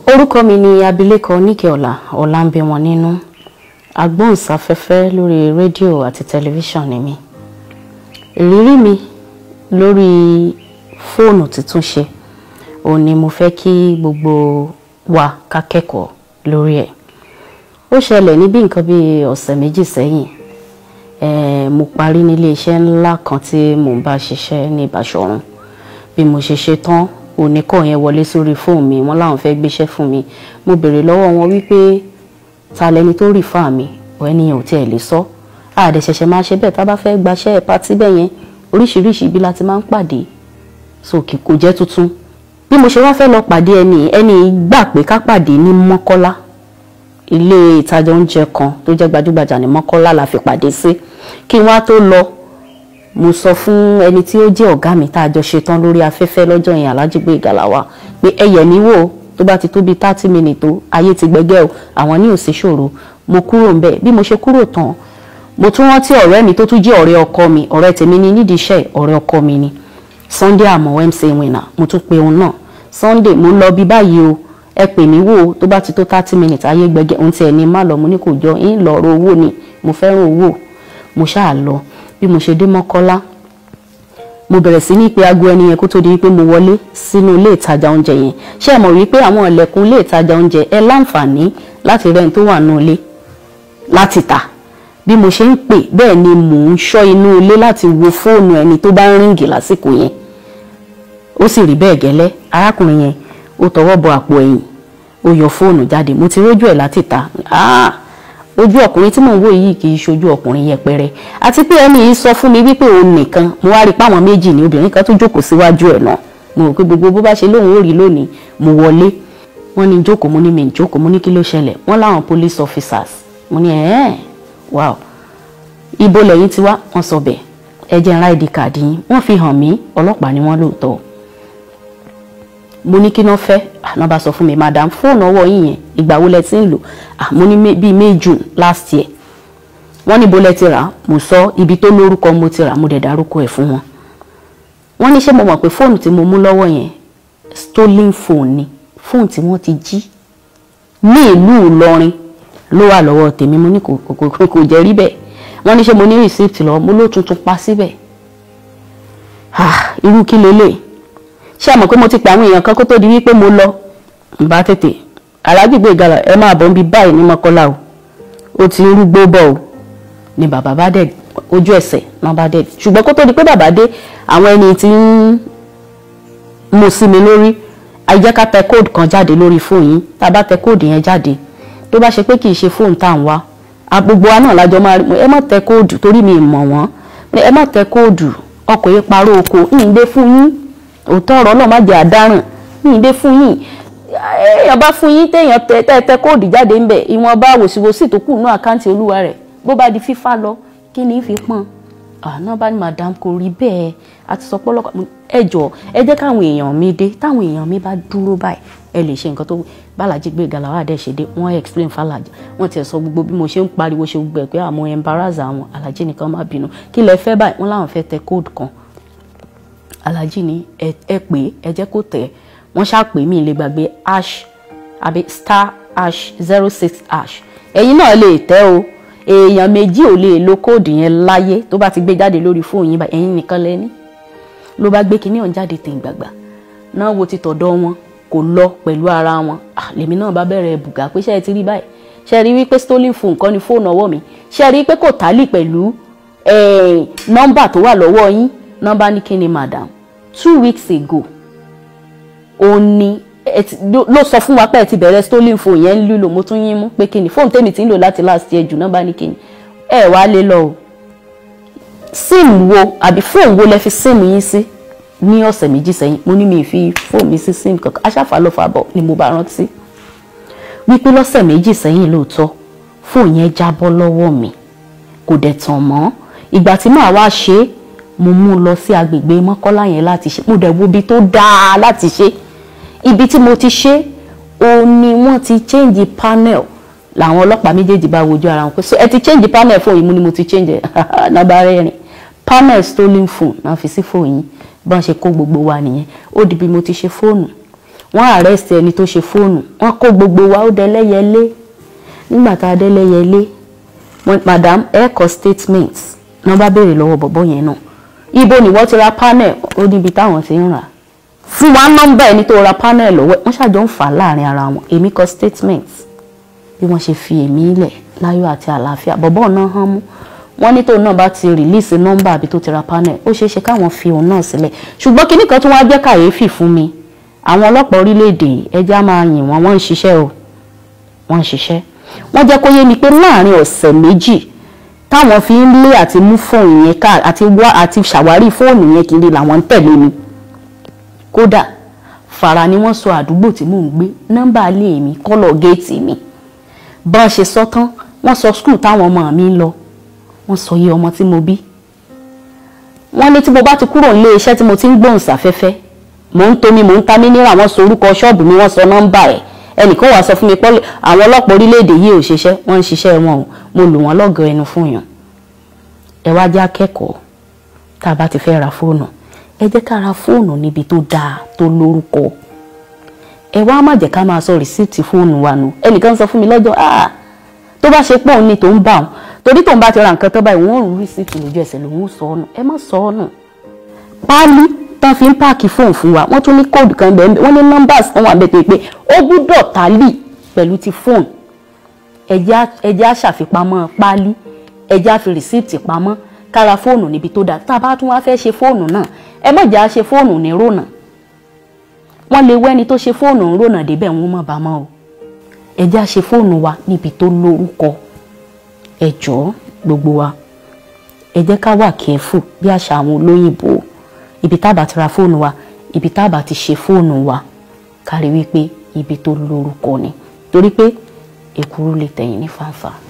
orúkọ mi ni abilékọ níkẹọlá ọlámbíwọn nínú agbóhùnsáfẹ́fẹ́ lórí rédíò àti tẹlifíṣàn ni mi ìrírí mi lórí fóònù títún ṣe òun ni mo fẹ́ kí gbogbo wa ká kẹ́kọ̀ọ́ lórí ẹ̀ ó ṣẹlẹ̀ ní bí nǹkan bíi ọ̀sẹ̀ méjì sẹ́yìn eh, mo parí nílé iṣẹ́ ńlá kan tí mò ń bá ṣiṣẹ́ ní Ìbáṣọ̀run bí mo ṣe ṣe tán oníkọ̀ yẹn wọlé sórí fóònù mi wọ́n láwọn fẹ́ gbéṣẹ́ fún mi mo béèrè lọ́wọ́ wọn wípé ta lẹni tó rì fáà mi ẹni yẹn ò tiẹ̀ lè sọ àdẹ ṣẹ̀ṣẹ̀ máa ṣe bẹ́ẹ̀ tá a bá fẹ́ gbaṣẹ́ pátí bẹ́ẹ̀ yẹn oríṣiríṣi ibi la ti máa ń pàdé sókè kò jẹ́ tuntun bí mo ṣe wá fẹ́ lọ pàdé ẹni ẹni gbà pé ká pàdé ní Mọ́kọ́lá ilé ìtajà oúnjẹ kan tó jẹ́ gbajúgbajà ní Mọ́kọ́lá la fi pàdé sí kí n wá tó lọ mo sọ fún ẹni tí ó jẹ́ ọ̀gá mi tá a jọ ṣetán lórí afẹ́fẹ́ lọ́jọ́ yẹn alájùgbé ìgàlàwà pé ẹyẹ mi wò tó bá ti tó bíi thirty minutes tó ayé ti gbẹgẹ́ o àwọn ní òsì ṣòro mo kúrò ńbẹ̀ bí mo ṣe kúrò tán mo tún rántí ọ̀rẹ́ mi tó tún jẹ́ ọ̀rẹ́ ọkọ mi ọ̀rẹ́ tèmi ní nídìí iṣẹ́ ọ̀rẹ́ ọkọ mi ni Sunday àmọ́ MC winner mo tún pe òun náà Sunday mo lọ bí báyìí o ẹ pè mí wò tó bá ti tó thirty minutes ayé gbẹgẹ́ ohun tí ẹni má lọ mo ní kò jọ ń lọ ọ̀rọ̀ owó ni mo fẹ́ràn owó mo ṣáà lọ bí mo ṣe dé Mọ́kọ́lá mo bẹ̀rẹ̀ sí ní pé aago ẹni yẹn kó tó di wípé mo wọlé sínú ilé ìtajà oúnjẹ yẹn ṣé ẹ mọ̀ wípé àwọn ilẹ̀kùn ilé ìtajà oúnjẹ ẹ láǹfààní láti rẹ́ni tó wà nínú ilé láti tà bí mo ṣe ń pè bẹ́ẹ̀ ni mò ń ṣọ́ inú ilé láti wo fóònù ẹni tó bá ń ríǹgì lásìkò yẹn ó sì rí bẹ́ẹ̀ gẹ́lẹ́ arákùnrin yẹn ó tọwọ́ bọ àpò ẹ̀yìn ó yọ fóònù jáde mo ti rójú ẹ̀ láti tà áà ojú ọkùnrin tí mò ń wò yìí kì í ṣojú ọkùnrin yẹpẹrẹ àti pé ẹni yìí sọ fún mi wípé òun nìkan mo wá rí i pé àwọn méjì ní obìnrin kan tó jókòó síwájú ẹ̀ náà mo rò pé gbogbo bó bá ṣe lóun ó rí lónìí mo wọlé wọ́n ní jókòó mo ní mi jókòó mo ní kí ló ṣẹlẹ̀ wọ́n láwọn police officers mo ní ẹ̀ẹ́n wow ibo lẹ́yìn tí wá wọ́n sọ bẹ́ẹ̀ ẹ jẹ́ ń id card yín wọ́n fi hàn mí ọlọ́pàá ni wọ́n lóòótọ́ mo ní kí náà fẹ́ àná bá sọ fún mi madam fóònù ọwọ́ yín yẹn ìgbà wo lẹ ti ń lò mo ní bíi may june last year wọ́n ní bó lẹ ti rà mo sọ ibi tó lórúkọ mo ti rà mo dẹ̀ dárúkọ ẹ̀ fún wọn wọ́n ní ṣé mo mọ̀ pé fóònù tí mo mú lọ́wọ́ yẹn stolen phone ni fóònù tí wọ́n ti jí ní ìlú Ìlọrin ló wà lọ́wọ́ tèmi mo ní kò kò jẹ́ rí bẹ́ẹ̀ wọ́n ní ṣé mo ní receipt lọ mo ló tuntun pa síbẹ̀ irú kí lélẹ̀ ṣé àmọ̀ pé mo ti pè àwọn èèyàn kan kó tó di wípé mo lọ n bá tètè alájùgbé ìgalà ẹ máa bọ̀ ń bi báyìí ní Mọ́kọ́lá o ó ti ń rúgbó bọ̀ o ni bàbá bá dẹ̀ ojú ẹsẹ̀ náà bá dẹ̀ ṣùgbọ́n kó tó di pé bàbá dé àwọn ẹni tí ń mú sí mi lórí àìjẹ́ ká tẹ kóòdù kan jáde lórí fóònù yín tá a bá tẹ kóòdù yẹn jáde tó bá ṣe pé kì í ṣe fóònù tá à ń wá gbogbo wa náà lájọ máa ẹ má tẹ kóòdù torí mi mọ̀ wọ́n ẹ má tẹ kóòdù ọkọ̀ yìí parọ́ oko ìyìnbé fún yín òótọ́ ọ̀rọ̀ náà má jẹ́ àdáràn ìyìnbé fún yín èèyàn bá fún yín téèyàn tẹ tẹ tẹ kóòdù jáde ń bẹ ìwọ̀nba wòsíwòsí tó kù náà àkáǹtì olúwa rẹ̀ bó bá di fífá lọ kí ni fi pọ́n àná bá ní madam kò rí bẹ́ẹ̀ àti sọ pọ́lọ́kọ̀ ẹ jọ ẹ jẹ́ káwọn èèyàn mi dé táwọn èèyàn mi bá dúró báyìí ẹ lè ṣe nǹkan tó bàlájì gbé galawa dẹ̀ ṣe dé wọ́n explain fàlàjì wọ́n ti sọ gbogbo bí mo ṣe ń pariwo ṣe gbogbo ẹ̀ pé àmọ́ embarrass àwọn alájì nìkan má bínú kí lẹ fẹ́ báyìí wọ́n láwọn fẹ́ tẹ code kan alájì ní ẹ pé ẹ jẹ́ kó tẹ̀ wọ́n ṣàpè mí lè gbàgbé ash àbí star ash zero six ash ẹ̀yin náà lè tẹ̀ o èèyàn méjì ò lè lo kóòdù yẹn láyé tó bá ti gbé jáde lórí fóònù yín báyìí ẹ̀yin nìkan lẹ́ni ló bá gbé kinní ọ̀hún jáde tẹ̀ gbàgbà náà wo ti tọ̀dọ̀ wọn kò lọ pẹ̀lú ara wọn lèmi náà bá bẹ̀rẹ̀ bùgà pé ṣe é ti rí báyìí ṣe é rí wípé stolen phone kan ní fóònù ọwọ́ mi ṣe é rí pé kò tálì pẹ̀lú nọ́mbà tó wà lọ́wọ́ yín nọ́mbà ní kíni madam two weeks ago òun ni ló sọ fún wa pé ẹ ti bẹ̀rẹ̀ stolen phone yẹn ń lílò mo tún yín mú pé kíni fóònù tèmi ti ń lò láti last year jù nọ́mbà ní kíni ẹ wá lé lọ o sim wo àbí fóònù wo lẹ fi sim yín sí ní ọ̀sẹ̀ méjì sẹ́yìn mo ní mi fi fóònù mi sí sim kankan aṣáfà ló fà bọ̀ ni mo bá rántí wípé lọ́sẹ̀ méjì sẹ́yìn lóòótọ́ fóònù yẹn jábọ́ lọ́wọ́ mi kò dẹ̀ tàn mọ́ ìgbà tí màá wá ṣe é mo mú un lọ sí agbègbè mọ́kọ́lá yẹn láti ṣe mo dẹ̀ wo ibi tó dáa láti ṣe ibi tí mo ti ṣe òun ni wọ́n ti change panel làwọn ọlọ́pàá méjèèjì bá wojú ara wọn pé so ẹ ti change panel fóònù yìí mo ni mo ti change ẹ̀ náà bá rẹ́rìn panel stolen phone náà fi sí fóònù yìí bá ń ṣe kó gbogbo wa nìyẹn ó di bí mo ti ṣe fóònù wọ́n arrest ẹni tó ṣe fóònù wọ́n kó gbogbo wa ó dẹlẹ́yẹlé nígbà tá a dẹlẹ́yẹlé madam ẹ kọ statement náà bá béèrè lọ́wọ́ bọ̀bọ́ yẹn náà ibo ni wọ́n ti ra panel ó níbi táwọn ti ń rà fún wa nọ́mbà ẹni tó ra panel lọ́wọ́ wọ́n ṣàjọ ń fà á láàrin ara wọn èmi kọ statement bí wọ́n ṣe fi èmi lẹ̀ láyọ̀ àti àlàáfíà bọ̀bọ́ náà hàn mú wọ́n ní tóun náà bá ti release nọ́mbà àbí tó ti ra panel ó ṣeé ṣe káwọn fi òun náà sílẹ̀ ṣùgbọ́n kinní kan tó wá jẹ́ kàyéfì fún mi àwọn ọlọ́pàá orílẹ̀-èdè ẹja máa yìn wọ́n wọ́n ń ṣiṣẹ́ o wọ́n ń ṣiṣẹ́ wọ́n jẹ́ kó yé mi pé láàrin ọ̀sẹ̀ méjì táwọn fi ń lé àti mú fóònù yẹn ká àti wá àti ṣàwárí fóònù yẹn kiri làwọn ń tẹ̀lé mi kódà fara ni wọ́n sọ àdúgbò tí mò ń gbé nọ́mbà ilé mi kọ́lọ̀ géètì mi bá a ṣe sọ tán wọ́n sọ skul táwọn ọmọ mi ń lọ wọ́n sọ iye ọmọ tí mo bí wọ́n ní tí mo bá ti kúrò nílé iṣẹ́ tí mo ti ń gbóhùn sáfẹ́fẹ́ mò ń tomi mò ń ta mínírà wọ́n sọ orúkọ ṣọ́ọ̀bù mi wọ́n sọ nọ́mbà ẹ̀ ẹnìkan wàá sọ fún mi pé àwọn ọlọ́pàá orílẹ̀-èdè yìí ò ṣiṣẹ́ wọ́n ń ṣiṣẹ́ wọn o mo lù wọ́n lọ́gọ̀ọ́ ẹnu fún yàn ẹ wá já kẹ́kọ̀ọ́ tá a bá ti fẹ́ ra fóònù ẹ jẹ́ ká ra fóònù níbi tó dáa tó lórúkọ ẹ wá má jẹ́ ká máa sọ rìsíìtì fóònù wa nù ẹnìkan sọ fún mi lọ́jọ́ ah tó bá ṣe pọ̀ ní tó ń bà wọn torí tóun bá ti ra nǹkan tó báyìí wọ́n rún rìsíìtì lójú ẹsẹ̀ lòun sọ ọ́ nù ẹ má sọ ọ́ nù páálí tán fi ń páàkì fóònù fún wa wọ́n tún ní kóòdù kan bẹ́ẹ̀ wọ́n ní nọ́mbàs kan wà bẹ́ẹ̀ pé ó gbúdọ̀ tálì pẹ̀lú ti fóònù ẹ̀jẹ̀ á ṣàfipamọ́ páálí ẹ̀jẹ̀ á fi rìsíìtì pamọ́ kára fóònù níbi tó dáa tá a bá tún wá fẹ́ ṣe fóònù náà ẹ má jà á ṣe fóònù ní rònà wọ́n lè wẹ́ni tó ṣe fóònù ń rònà débẹ̀ wọ́n mọ̀ bá mọ́ o ẹ̀jẹ̀ á ṣe fóònù wa níbi tó lórúkọ ẹ jọ̀ọ́ gbogbo wa ẹ jẹ́ ká wà kẹ́fù bí àṣà àwọn olóyìnbó ibi tá a bá ti ra fóònù wa ibi tá a bá ti ṣe fóònù wa kárí wípé ibi tó lórúkọ ni torí pé èkúrú lè tẹ̀yìn ní fàǹfà.